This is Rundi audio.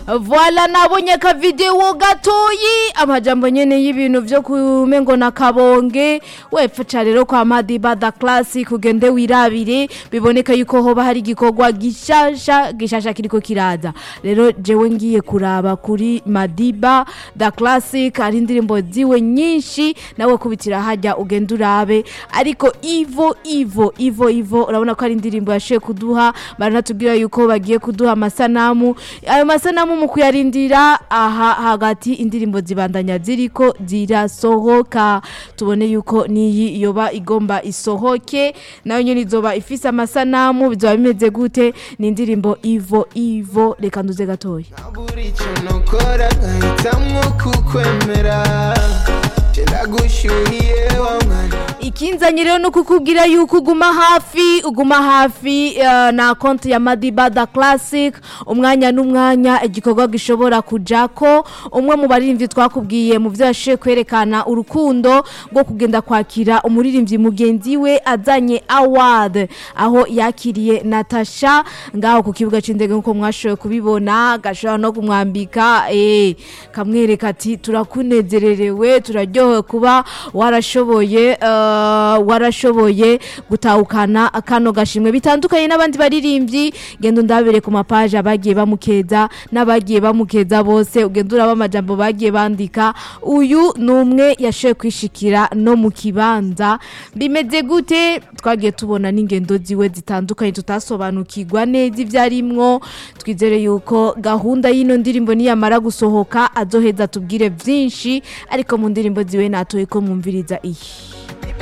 voila nabonye akavidewo gatoyi amajambo nyene y'ibintu vyo kumengo na kabonge wepfa rero kwa madiba da classic ugende wirabire biboneka yuko hoba hari igikorwa gishasha gishasha kiriko kiraza rero jewe ngiye kuraba kuri madiba da classic hari indirimbo ziwe nyinshi nawe kubitira hajya ugende urabe ariko ivo ivo ivo ivo urabona ko ari indirimbo yashoye kuduha baranatubwira yuko bagiye kuduha amasanamu ayo masanamu mu kuyarindira aha hagati indirimbo zibandanya ziriko zirasohoka tubone yuko niyi yoba igomba isohoke nayo nyene izoba ifise amasanamu bizoba bimeze gute ni indirimbo ivo ivo reka nduze gatoya buri icyo nukora nkahitamwo kukwemera kiragushyuhiye wa mwana ikinzanye rero no kukubwira yuko uguma hafi uguma hafi eh, na konti ya madiba da classic umwanya n'umwanya igikorwa gishobora kujako umwe mu baririmbyi twakubwiye mu byo yashoboye kwerekana urukundo rwo kugenda kwakira umuririmbyi mugenzi we azanye award aho yakiriye natasha ngaho ku kibuga c'indege nk'uko mwashoboye kubibona gashobora no kumwambika eh, kamwereka ati turakunezererewe turaryohewe kuba warashoboye eh, warashoboye gutahukana kano gashimwe bitandukanye n'abandi baririmbyi genda undabire ku mapaje abagiye bamukeza n'abagiye bamukeza bose ugenda uraba amajambo bagiye bandika uyu ni umwe yashoboye kwishikira no mu kibanza bimeze gute twagiye tubona n'ingendo ziwe zitandukanye tutasobanukirwa neza ibyo arimwo twizere yuko gahunda y'ino ndirimbo niyamara gusohoka azoheza tubwire byinshi ariko mu ndirimbo ziwe natoye ko mwumviriza iyi